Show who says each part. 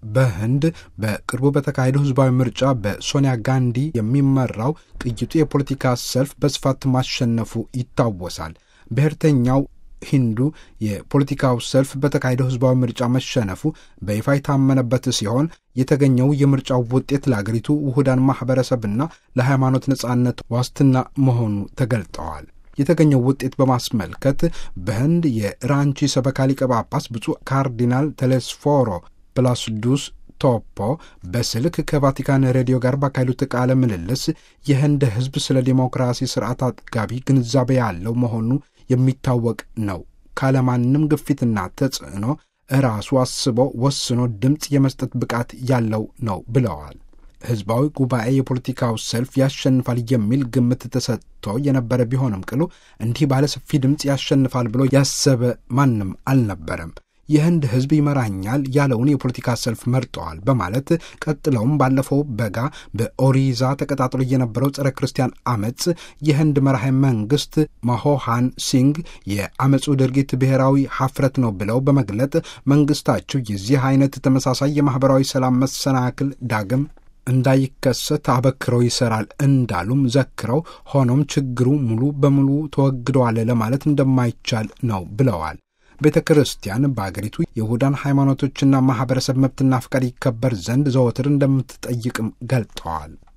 Speaker 1: በህንድ በቅርቡ በተካሄደው ህዝባዊ ምርጫ በሶኒያ ጋንዲ የሚመራው ቅይጡ የፖለቲካ ሰልፍ በስፋት ማሸነፉ ይታወሳል። ብሔርተኛው ሂንዱ የፖለቲካው ሰልፍ በተካሄደው ህዝባዊ ምርጫ መሸነፉ በይፋ የታመነበት ሲሆን የተገኘው የምርጫው ውጤት ለአገሪቱ ውሁዳን ማኅበረሰብና ለሃይማኖት ነጻነት ዋስትና መሆኑ ተገልጠዋል። የተገኘው ውጤት በማስመልከት በህንድ የራንቺ ሰበካ ሊቀ ጳጳስ ብፁዕ ካርዲናል ቴሌስፎሮ ፕላስዱስ ቶፖ በስልክ ከቫቲካን ሬዲዮ ጋር ባካሄዱት ቃለ ምልልስ የህንድ ህዝብ ስለ ዲሞክራሲ ስርዓት አጥጋቢ ግንዛቤ ያለው መሆኑ የሚታወቅ ነው። ካለማንም ግፊትና ተጽዕኖ ራሱ አስቦ ወስኖ ድምፅ የመስጠት ብቃት ያለው ነው ብለዋል። ህዝባዊ ጉባኤ የፖለቲካው ሰልፍ ያሸንፋል የሚል ግምት ተሰጥቶ የነበረ ቢሆንም ቅሉ እንዲህ ባለ ሰፊ ድምፅ ያሸንፋል ብሎ ያሰበ ማንም አልነበረም። የህንድ ህዝብ ይመራኛል ያለውን የፖለቲካ ሰልፍ መርጠዋል በማለት ቀጥለውም ባለፈው በጋ በኦሪዛ ተቀጣጥሎ የነበረው ጸረ ክርስቲያን አመፅ የህንድ መራሄ መንግስት ማሆሃን ሲንግ የአመፁ ድርጊት ብሔራዊ ሀፍረት ነው ብለው በመግለጥ መንግስታቸው የዚህ አይነት ተመሳሳይ የማኅበራዊ ሰላም መሰናክል ዳግም እንዳይከሰት አበክረው ይሰራል እንዳሉም ዘክረው ሆኖም ችግሩ ሙሉ በሙሉ ተወግደዋል ለማለት እንደማይቻል ነው ብለዋል። ቤተ ክርስቲያን በአገሪቱ የይሁዳን ሃይማኖቶችና ማኅበረሰብ መብትና ፍቃድ ይከበር ዘንድ ዘወትር እንደምትጠይቅም ገልጠዋል።